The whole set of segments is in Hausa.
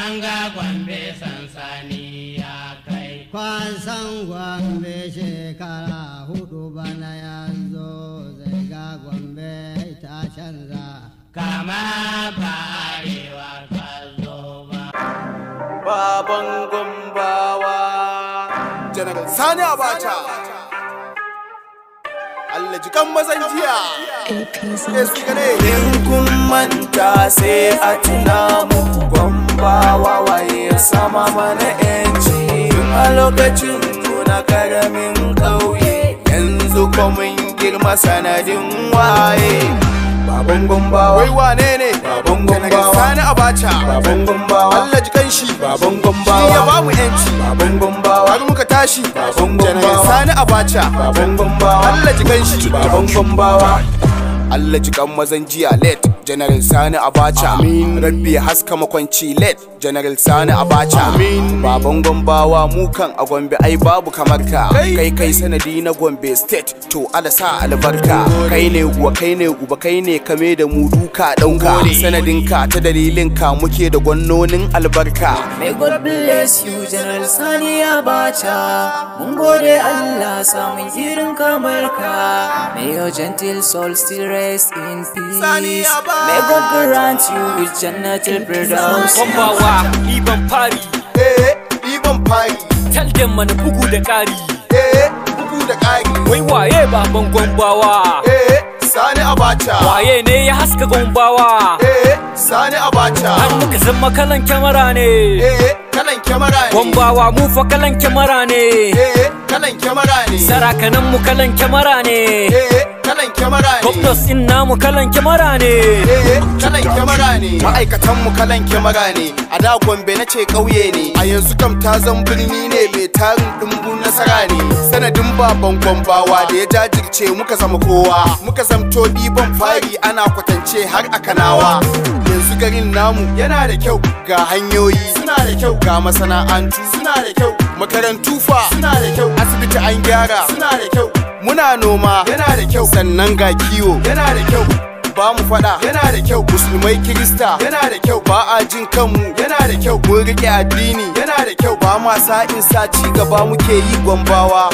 an ga gwambe sansani ya kai kwasan gwambe shekara hudu bana ya zo zai ga gwambe ta canza kama ba arewa ka zo ba baban gumbawa general sani abacha Allah jikan mazan jiya Eh, su gane. in kun manta sai a tuna mu gumbawa waye sama mana yanci tun a lokacin muna karamin ƙauye yanzu ko mun girma sanadin waye baban gumbawa wai wane ne baban gumbawa sani abacha baban gumbawa Allah jikan shi baban gumbawa shi ya bamu yanci baban gumbawa har muka tashi baban gumbawa sani abacha baban gumbawa Allah jikan shi baban gumbawa Allah jikan mazan jiya late General Sani Abacha Amin Rabbi ya haska makwanci late General Sani Abacha Amin Baban Gombawa mu kan a Gombe ai babu kamar ka Kai kai sanadi na Gombe State to ala sa albarka Kai ne guwa kai ne guba kai ne kame da mu duka dauka Sanadin ka ta dalilin ka muke da gwannonin albarka May God bless you, General Sani Abacha. Mun gode Allah samun irin kamar ka. May your gentle soul still rest in peace. Sani Abacha. May God grant you with Jannatul Firdaus. Kwambawa ɗiban fari Eh ɗiban fari Talden mana bugu da ƙari Eh bugu da ƙari Wai waye baban gwambawa Eh Sani Abacha Waye ne ya haska gwambawa Eh Sani Abacha Har muka zama kalan kyamara ne Eh kalan kyamara ne Gwambawa mu fa kalan kyamara ne Eh kalan kyamara ne Sarakanan mu kalan kyamara ne Eh kalan kyamara ne Gwamnos din namu kalan kyamara ne Eh kalan kyamara ne Ma'aikatan mu kalan kyamara ne A da Gombe na ce ƙauye ne A yanzu kam ta zan birni ne mai tarin ɗumbun nasara ne Sanadin baban gwambawa da ya jajirce muka zama kowa Muka zamto ɗiban fari ana kwatance har a kanawa Yanzu garin namu yana da kyau ga hanyoyi suna da kyau ga masana'antu suna da kyau makarantu fa suna da kyau asibiti an gyara suna da kyau muna noma yana da kyau sannan ga kiwo yana da kyau ba mu fada yana da kyau musulmai kirista yana da kyau ba a jin kanmu yana da kyau mun rike addini yana da kyau ba ma sa'in sa ci gaba muke yi gwambawa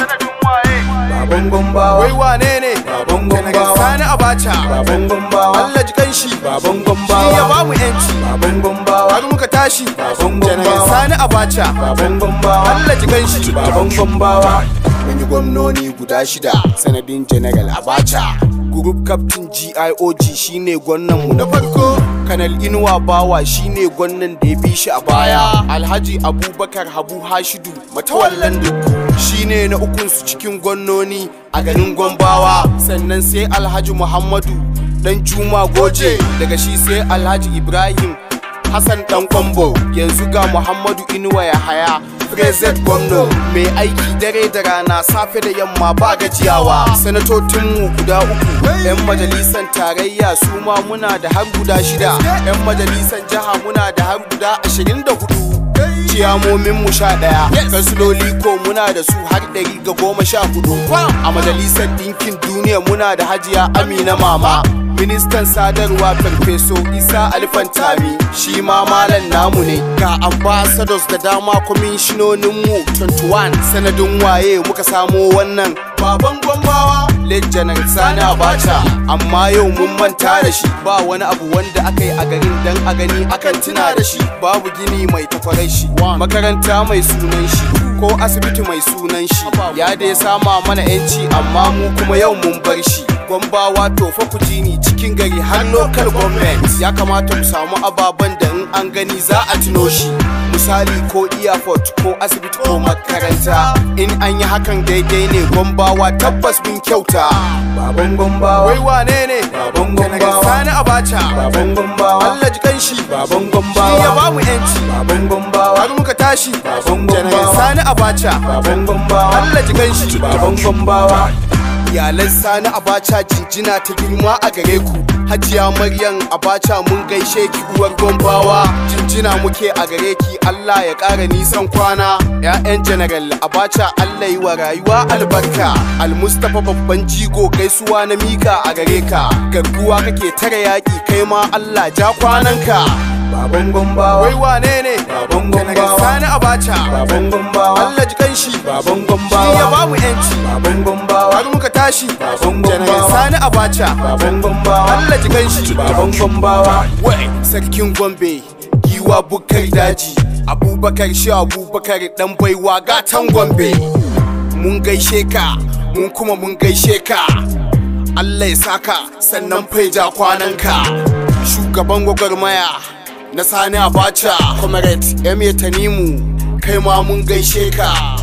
baban gwambawa wai wane ne baban gwambawa sani abacha baban gwambawa Allah ji kanshi baban gwambawa shi ya ba mu yanci baban gwambawa har muka tashi baban gwambawa sani abacha baban gwambawa Allah ji kanshi baban gwambawa mun yi gwamnoni guda shida sanadin general abacha group captain giog shine gwannan mu na farko kanal inuwa bawa shine gwannan da ya bi shi a baya alhaji abubakar habu hashidu matawallan dukku shine na ukunsu cikin gwannoni a garin gombawa sannan sai alhaji muhammadu dan juma goje daga shi sai alhaji ibrahim hassan dan kwambo yanzu ga muhammadu inuwa ya haya Prezet gwamno mai aiki dare da rana safe da yamma ba gajiyawa sanatocinmu guda uku 'yan majalisan tarayya su ma muna da har guda shida 'yan majalisan jiha muna da har guda ashirin da hudu ciyamomin mu sha ɗaya kansuloli ko muna da su har ɗari ga goma sha hudu a majalisar ɗinkin duniya muna da hajiya amina mama ministan sadarwa farfeso isa alfantami shi ma malam namu ne ga ambassadors da dama kwamishinoninmu 21 sanadin waye muka samo wannan baban gwambawa janar sani abacha amma yau mun manta da shi ba wani abu wanda aka yi a garin dan a gani akan tuna da shi babu gini mai takwarar shi makaranta mai sunan shi ko asibiti mai sunan shi ya dai sama mana yanci amma mu kuma yau mun bar shi gwambawa to fa ku ji ni cikin gari har local government ya kamata mu samu ababen da in an gani za a tuno shi misali ko airport ko asibiti ko makaranta in an yi hakan daidai ne gwambawa tabbas mun kyauta baban gwambawa wai wane ne baban gwambawa sani abacha baban gwambawa Allah ji kanshi baban gwambawa shi ya ba mu yanci baban gwambawa har muka tashi baban gwambawa sani abacha baban gwambawa Allah ji kanshi baban gwambawa iyalan sani abacha jinjina ta girma a gare ku hajiya maryam abacha mun gaishe ki uwar gombawa jinjina muke a gare ki allah ya ƙara nisan kwana ya'yan general abacha allah yi wa rayuwa albarka almustapha babban jigo gaisuwa na mika a gare ka garkuwa kake tare yaƙi kai ma allah ja kwananka baban gombawa wai wane ne baban gombawa sani abacha baban gombawa Allah ji kanshi baban gombawa shi ya bamu yanci baban gombawa har muka tashi baban gombawa sani abacha baban gombawa Allah ji kanshi baban gombawa wai sarkin gombe giwa bukar daji abubakar shi abubakar dan baiwa gatan gombe mun gaishe ka mun kuma mun gaishe ka Allah ya saka sannan faija kwananka shugaban gwagwarmaya na sani abacha comrade eme tanimu kai ma mun gaishe ka